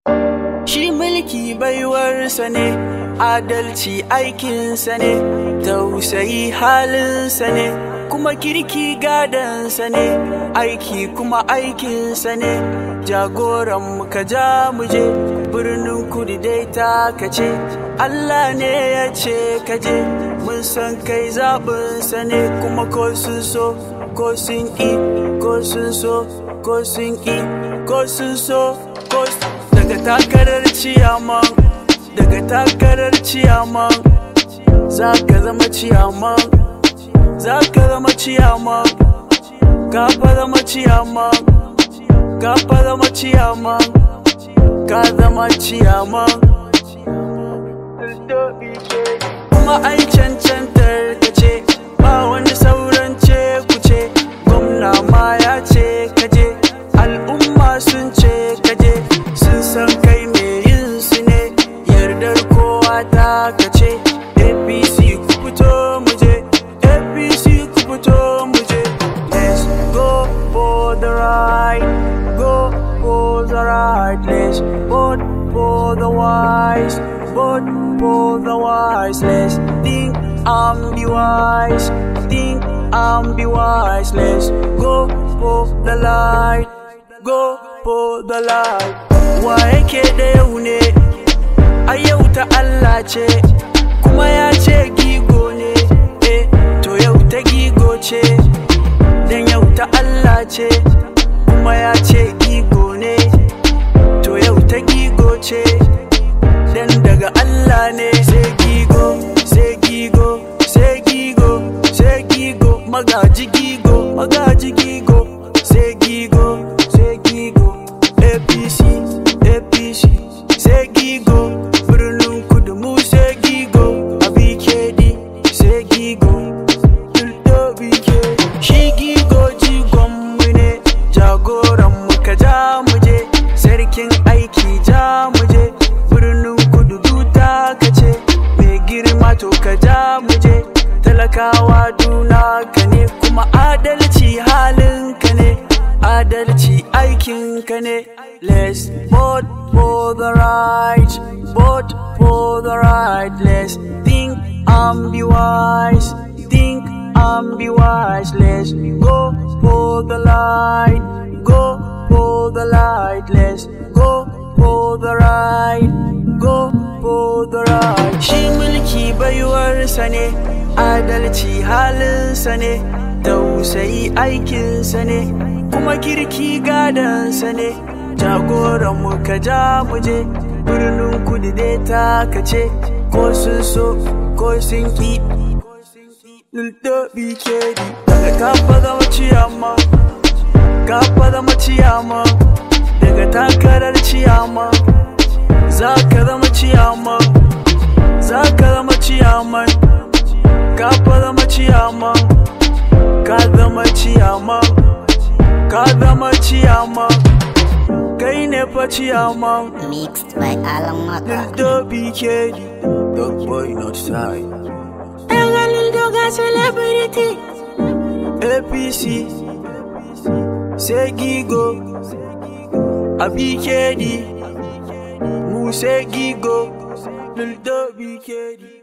Shi mulki baiwarsa ne, adalci aikinsa ne, tausayi halinsa ne, kuma kirki gadansa ne, aiki kuma aikinsa ne, jagoran ka ja muje, birnin kudu dai ta kace, Allah ne ya ce kaje, mun san kai zaɓinsa ne, kuma ko sun so, ko sun ƙi, ko sun so, ko sun ƙi, ko sun so, ko sun daga takarar ciyaman daga takarar ciyaman za ka zama ciyaman za ka zama ciyaman ka fa zama ciyaman ka fa zama ciyaman ka zama ciyaman kuma ai cancantar ka ce ba wani sauran ce ku ce gwamna ma ya ce kaje al'umma sun ce kaje sun san kai me yin su ne yardar kowa ta kace apc ku fito muje apc ku fito muje let's go for the ride go for the ride let's vote for the wise vote for the wise let's think and be wise think and be wise let's go for the light go for the light wa yake da yau ne a yau ta Allah ce kuma ya ce gigo ne eh to yau ta gigo ce dan yau ta Allah ce kuma ya ce gigo ne to yau ta gigo ce dan daga Allah ne sai gigo sai gigo sai gigo sai gigo magaji gigo magaji gigo sai gigo sai gigo APC APC sai gigo birnin kudu mu sai gigo a BKD sai gigo Duldo BKD shi gigo jigon mu ne jagoran mu ka ja mu je sarkin aiki ja mu je birnin kudu duta ka ce mai girma to ka ja mu je talakawa duna ka ne kuma adalci halin ka ne adalci aikin ka ne let's vote for the right vote for the right let's think and be wise think and be wise let's go for the light go for the light let's go for the right go for the right shi mulki baiwarsa ne adalci halinsa ne tausayi aikinsa ne kuma kirki gadansa ne jagoran mu ka ja mu je birnin kudu dai ta kace ko sun so ko sun ki Luldo BKD daga kafa zama ciyama kafa zama ciyama daga takarar ciyama za ka zama ciyama za ka zama ciyaman kafa zama ciyama ka zama ciyama ka zama ciyama kai ne fa ciyama Mixed by Alan Maka. Luldo BKD Dog boy not side Lil ga celebrity. APC sai gigo a BKD mu sai gigo Luldo BKD